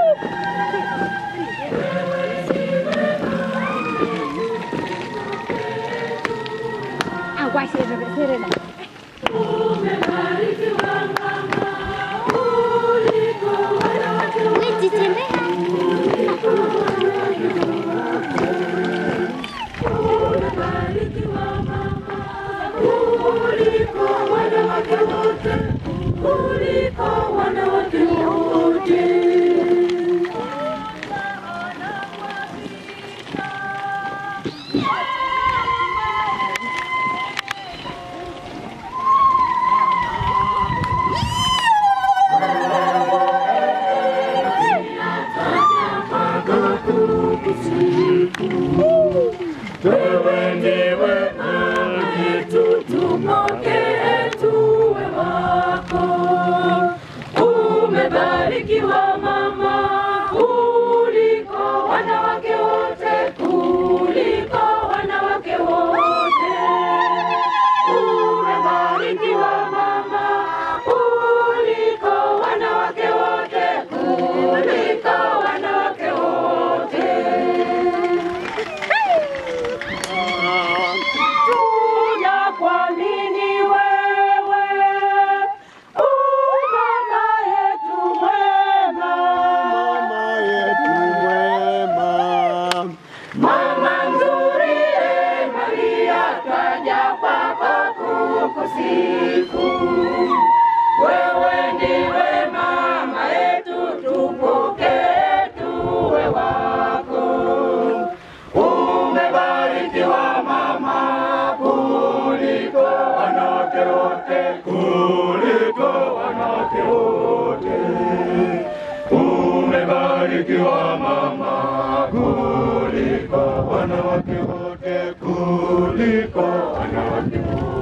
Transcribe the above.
Agua serena, serena. Wewe ndiwe ulitupokee tuwe wako. Umebarikiwa mama kuliko wanawake wote, kuliko wanawake wote. Umebarikiwa mama kuliko wanawake wote, kuliko wanawake wote. Tunakuamini wewe, u mama yetu mwema, Mama yetu mwema, mama nzuri, e Maria, twaja kwako kukusifu. Wewe ndiwe mama yetu, tupokee tuwe wako. Umebarikiwa mama kuliko wanawake wote, kuliko wanawake wote. Umebarikiwa mama kuliko wanawake wote, kuliko wanawake wote.